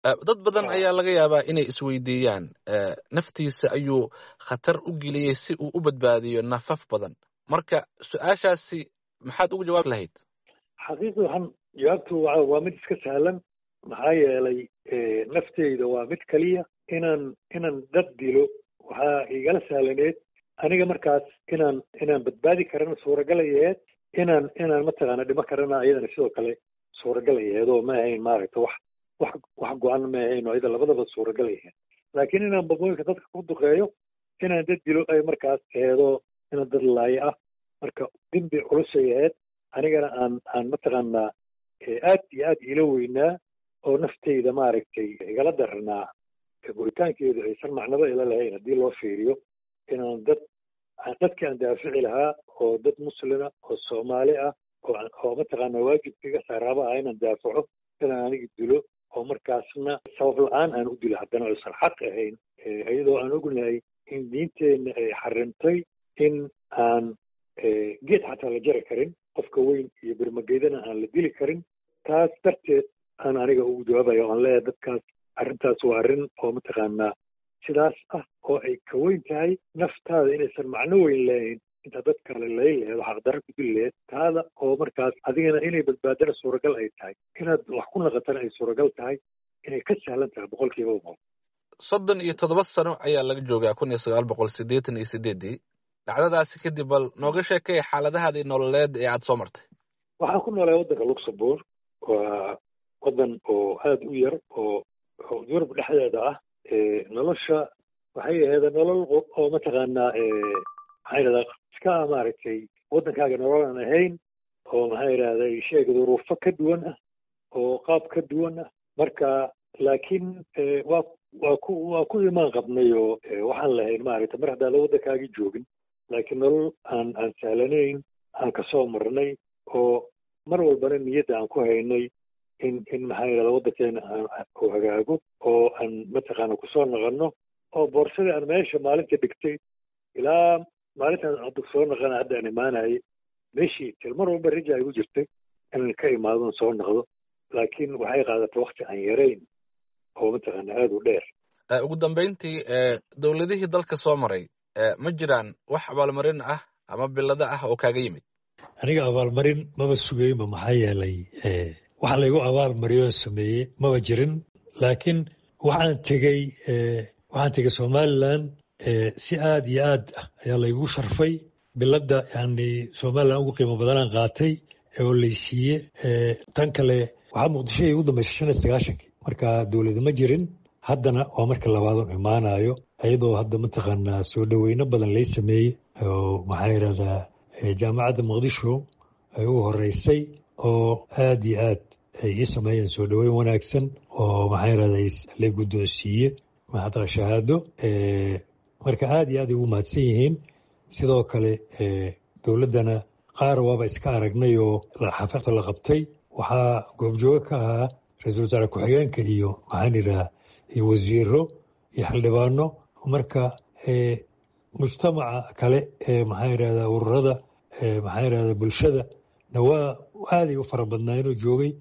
dad badan ayaa laga yaabaa inay isweydiiyaan naftiisa ayuu khatar u geliyey si uu u badbaadiyo nafaf badan marka su-aashaasi maxaad ugu jawaabi lahayd xaqiiqi waxaan jawaabtu waa mid iska sahlan maxaa yeelay nafteyda waa mid keliya inaan inaan dad dilo waxaa igala sahlaneed aniga markaas inaan inaan badbaadi karana suuragalayaheed inaan inaan mataqaana dhimo karana iyadana sidoo kale suuragalayaheed oo ma ahayn maaragta wax wax wax go-an ma ahayn oo iyada labadaba suuragalayaheed laakiin inaan babooyinka dadka ku duqeeyo inaan dad dilo ay markaas aheedo inaan dad laayo ah marka dembi culusay aheyd anigana aan aan mataqaanaa aad iyo aad ila weynaa oo nafteyda maaragtay igala daranaa go'itaankeedu aysan macnaba ila lahayn haddii loo fiiriyo inaan dad dadkii aan daafici lahaa oo dad muslima oo soomaali ah oo mataqaanaa waajibkiga saaraaba ah inaan daafaco inaan aniga dilo oo markaasna sabab la-aan aan u dilo haddana aysan xaq ahayn iyadoo aan ognahay in diinteenna ay xarimtay in aan geed xataa la jari karin qofka weyn iyo birmageydana aan la dili karin taas darteed aan aniga ugu jawaabayo oan leeyahay dadkaas arrintaas waa arrin oo mataqaanaa sidaas ah oo ay ka weyn tahay naftaada inaysan macno weyn leehayn intaa dad kale lay laheed oo xaqdarra ku dili laheed taada oo markaas adigana inay badbaadana suuragal ay tahay inaad wax ku naqatana ay suuragal tahay inay ka sahlan tahay boqol kiiba boqol soddon iyo toddoba sano ayaa laga joogaa kun iyo sagaal boqol siddeetan iyo sideeddii dhacdadaasi kadib bal nooga sheekay xaaladahaadii nololeed ee aada soo martay waxaan ku noolay waddanka luxembourg waa waddan oo aada u yar oo yurub dhexdeeda ah nolosha waxay aheeda nolol oo mataqaanaa maxaa yidhahdaa iska maaragtay waddankaaga nolol aan ahayn oo maxaa yidhahday sheega duruufo ka duwan ah oo qaab ka duwan ah marka laakiin waa waa ku waa ku imaan qabnay oo waxaan lahayn maaragtay mar haddaada waddankaagii joogin laakiin nolol aan aan sahlanayn aan kasoo marnay oo mar walbana niyadda aan ku haynay in in maxaa yidhahda waddankeena uu hagaago oo aan mataqaana kusoo naqanno oo boorsadii aan meesha maalinta dhigtay ilaa maalintaan hadda soo naqana hadda aan imaanayay meeshii til mar walba rija igu jirtay inaan ka imaadon soo naqdo laakiin waxay qaadatay wakti aan yarayn oo mataqaana aada u dheer ugu dambeyntii dowladihii dalka soo maray ma jiraan wax abaalmarin ah ama bilado ah oo kaaga yimid aniga abaalmarin maba sugaynba maxaa yeelay waxa laygu abaalmariyoo sameeyey maba jirin laakiin waxaan tegey waxaan tegey somalilan si aad iyo aad ah ayaa laygu sharfay biladda yani somalilan ugu qiimo badanaan qaatay oo laysiiye tan kale waxaa muqdisho ugu dambaysa shan iyo sagaashankii marka dowlada ma jirin haddana waa marka labaadon imaanayo iyadoo hadda mataqaanaa soo dhoweyno badan lay sameeyey oo maxaa yidhahdaa jaamacadda muqdisho ay u horeysay oo aad iyo aad ay ii sameeyeen soo dhoweyn wanaagsan oo maxaa yidhahdaa la guddoonsiiye maxaa shahaado marka aad iyo aad ay ugu mahadsan yihiin sidoo kale dowladdana qaar waaba iska aragnay oo xafiiqda la qabtay waxaa goobjoogo ka ahaa ra-iisul wasaare ku-xigeenka iyo maxaan yidhaha iyo wasiiro iyo xildhibaano marka mujtamaca kale ee maxaa yidhahdaa ururada maxaa yidhahdaa bulshada na waa aaday u fara badnaa inuu joogay